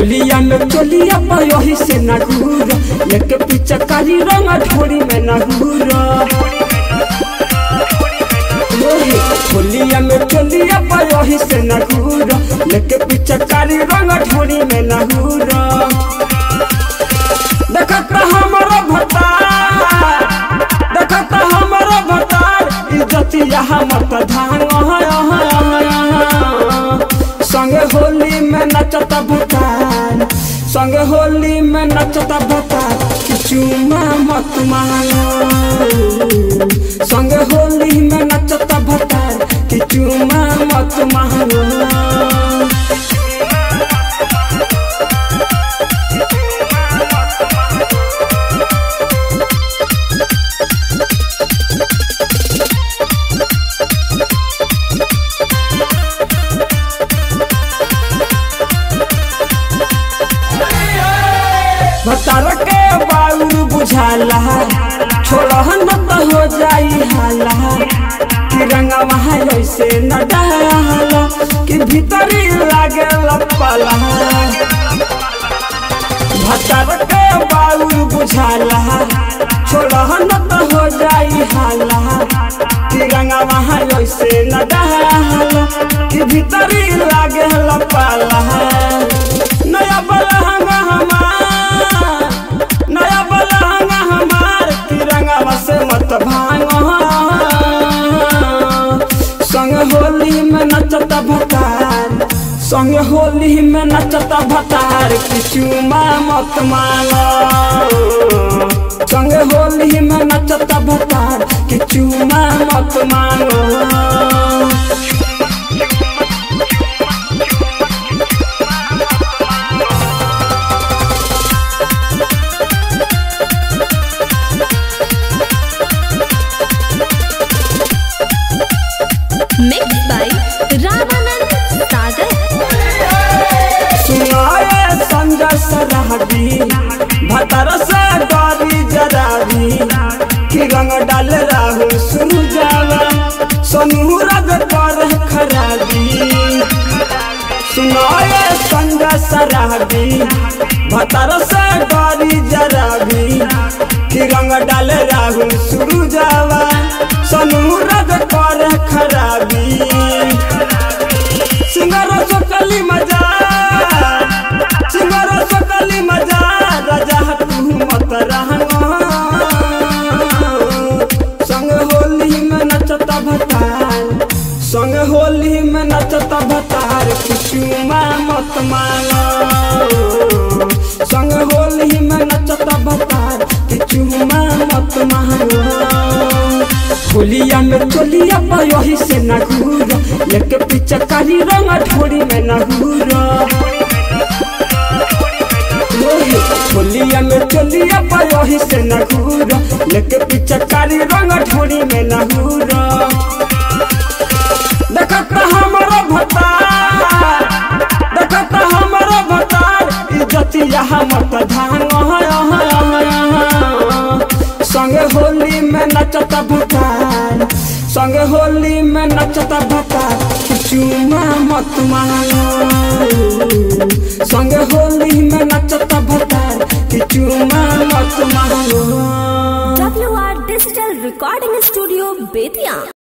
होलिया में चोलिया पर यही से न घूर लेके पीछे काली रंग ढोरी में न घूर होलिया में चोलिया पर यही से न घूर लेके पीछे काली रंग ढोरी में न घूर देखत हमारा भतार देखत हमारा भतार इज्जतिया हमर धान संगे होली में नचता भतार संगे होली में नचता भतार चुमा मत मांगो संगे होली में नचता भतार कि चुमा मत मांगो भतार के बाउर बुझाला छोड़हन त हो जाई हाला कि रंगा वहाँ ऐसे न डाला कि भीतरी लागे लपला भतार के बाउर बुझाला छोड़हन त हो जाई हाला कि रंगा वहाँ ऐसे न डाला कि भीतरी लागे लपला नया बलहंगा हमार नया बलहंगा हमार तिरंगा से मत भांगो संग होली में नचता भतार संग होली में नचता भतार किचुमा मत मांगो संग होली में नचता भतार किचुमा मत मांगो Mixed by Ramanand Sagar. सुनाए संजय सरहदी भतर से डरी जरावी कि रंग डाल राहु सुनु जावा सोनू रग पर खराबी सुनाए संजय सरहदी भतर से डरी जरावी कि रंग डाल राहु सुनु जावा सोनू रग पर खराबी सिंगारो चकली मजा सिंगारो चकली मजा राजा तू मत रहनो संग होली में नचता भतार संग होली में नचता भतार कुचुमा मत मांगो संग होली में नचता भतार कुचुमा मत मांगो होलिया में चोलिया पर यही से न घूर लेके पीछे काली रंग ढोरी में न घूर होलिया में चोलिया पर यही से न घूर लेके पीछे काली रंग ढोरी में न घूर देखत हमारा भतार देखत हमारा भतार इज्जतिया हमर धान संगे होली में नचता भतार संगे होली में नचता भतार चुमा मत मांगो संगे होली में नचता भतार चुमा मत मांगो WR Digital Recording Studio, Bethian.